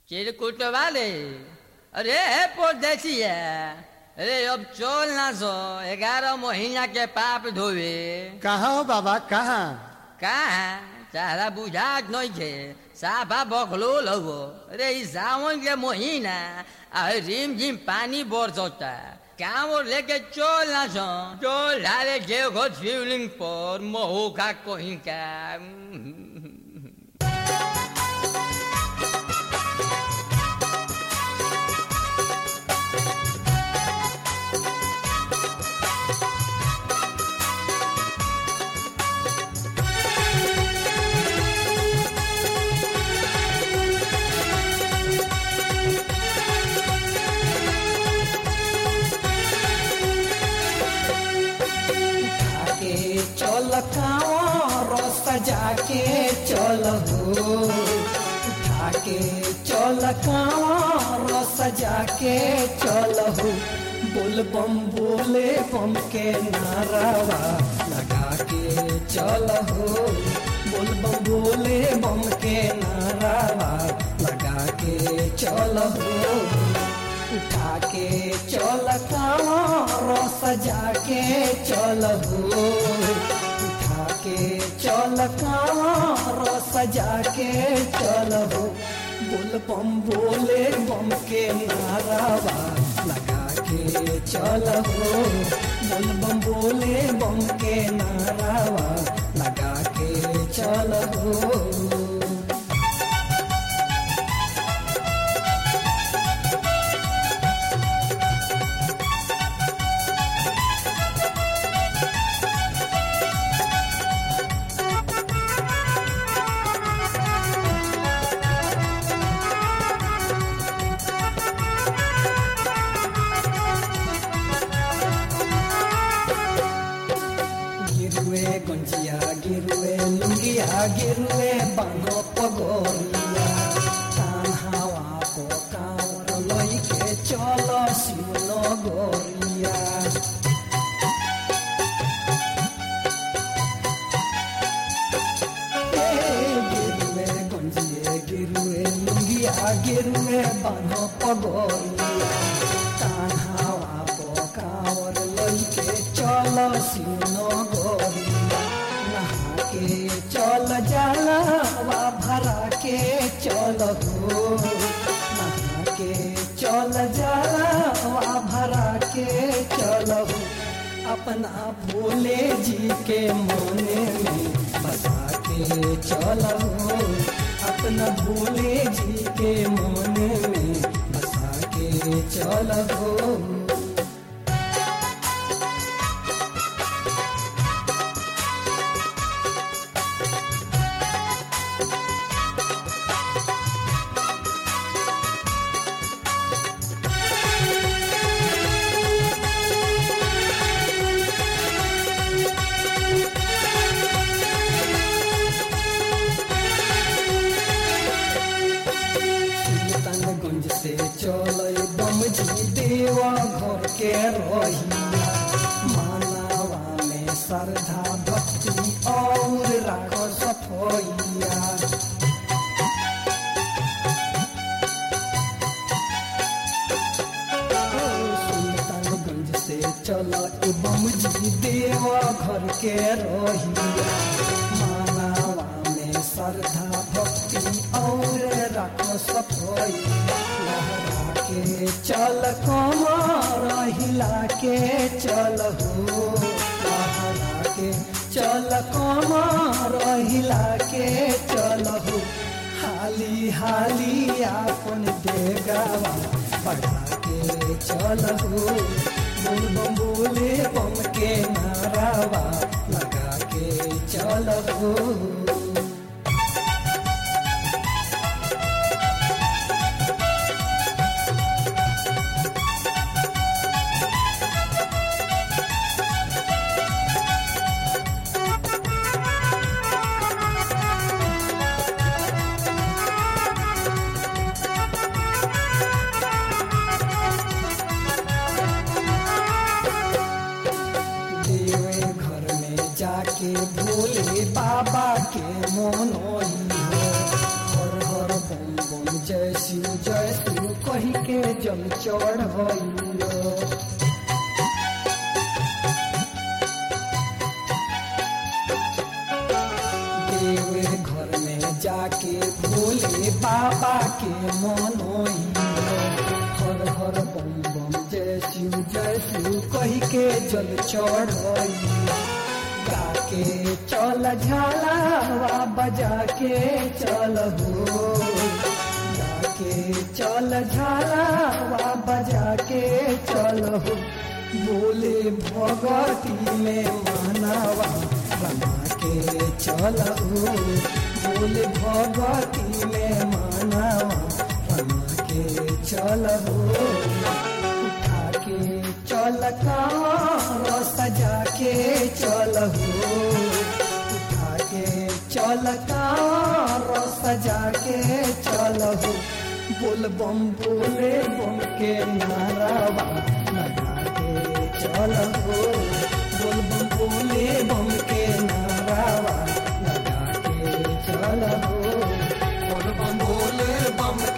चिरकुट वाले अरे परदेसी है अरे अब चल ना सो ग्यारह महीना के पाप धोवे कहाँ हो बाबा कहाँ कहाँ तारा बुझात नहीं थे साफा बखलो लगो अरे इस सावन के महीना आ रिम झिम पानी बरसता काम और लेके चल ना सो चल ढाले जे घो शिवलिंग पर महू का कहीं का के चल कांवर सजा के चल हो उठा के चल कांवर सजा के चल हो बोल बम बोले बम के नारावा लगा के चल हो बोल बम बोले बम के नारावा लगा के चल हो उठा के चल कांवर सजा के चल हो उठा के चल कांवर सजा के चल हो बोल बम बोले बम के नारावा लगा के चल हो बोल बम बोले बम के नारावा लगा के चल हो गिरुए गुंजिया गिरुए लुंगिया गिरुए बांगो पगोरिया कान हवा को कांवर लई के चलो शिवनो गोरिया ए, गिरुए गुंजिए गिरुए लुंगिया गिरुए बांगो पगोरिया कान हवा को कांवर लई के चलो शिवनो गोरिया नहा के चल जाला वा भरा के चल हो नहा के चल जाला वा भरा के चल हो अपना भोले जी के मोने में बसा के चल हो अपना भोले जी के मोने में बसा के चल हो सुल्तानगंज से चल बम जी देवा घर के रहिया मानवा में श्रद्धा भक्ति और राख सफैया सुल्तानगंज से चल बम जी देवा घर के रहिया मानवा में श्रद्धा भक्ति और रख सफैया लहरा के चल कमर हिला के चल हो लहरा के चल कमर हिला के चल हो हाली हाली आपन देगावा बढ़ा के चल हो बोल बम बोले बम के नारावा लगा के चल हो देवे घर में जाके भोले बाबा के मोनोई हो हर हर बम बम जय शिव जय शिव कही के जल चढ़ैलो देवे घर में जाके भोले बाबा के मनोइलो हर हर बम बम जय शिव जय शिव कही के जल चढ़ैलो गाके चल झालावा बजा के चल हो गाके चल झालावा बजा के चल हो बोले भगती में मानवा बना के चल हो बोले भगती में मानवा बना के चल हो उठा के चल कार सजा के चल हो उठा के चल कार सजा के चल हो बोल बम बोले बम के नारावा लगा के चल हो बोल बम बोले बम के नारावा लगा के चल हो बोल बम बोले बम